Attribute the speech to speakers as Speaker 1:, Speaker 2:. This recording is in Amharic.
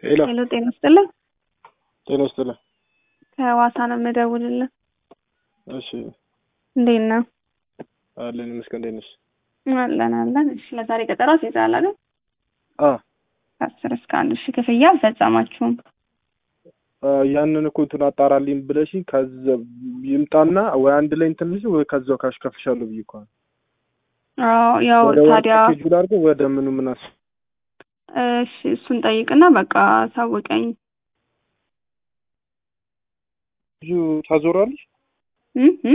Speaker 1: ሄሎ
Speaker 2: ሄሎ ጤና ይስጥልን።
Speaker 1: ጤና ይስጥልን።
Speaker 2: ከሐዋሳ ነው የምደውልልን።
Speaker 1: እሺ
Speaker 2: እንዴት ነው?
Speaker 1: አለን ይመስገን። እንዴት ነሽ?
Speaker 2: አለን አለን። እሺ ለዛሬ ቀጠሮ አስይዘሃል አይደል?
Speaker 1: አ
Speaker 2: ከአስር እስከ አንድ ሺህ ክፍያ አልፈጸማችሁም።
Speaker 1: አ፣ ያንን እኮ እንትን አጣራልኝ ብለሽኝ ከዛ ይምጣና ወይ አንድ ላይ እንትን ልሽ ወይ ከዛው ካሽ ከፍሻለሁ ብዬ እኮ ነው።
Speaker 2: አዎ ያው
Speaker 1: ወደ
Speaker 2: ታዲያ
Speaker 1: ኬጁል አድርገው ወደ ምኑ ምን አስ
Speaker 2: እሺ እሱን ጠይቅና በቃ ሳውቀኝ
Speaker 1: ታዞራለሽ
Speaker 2: እ እ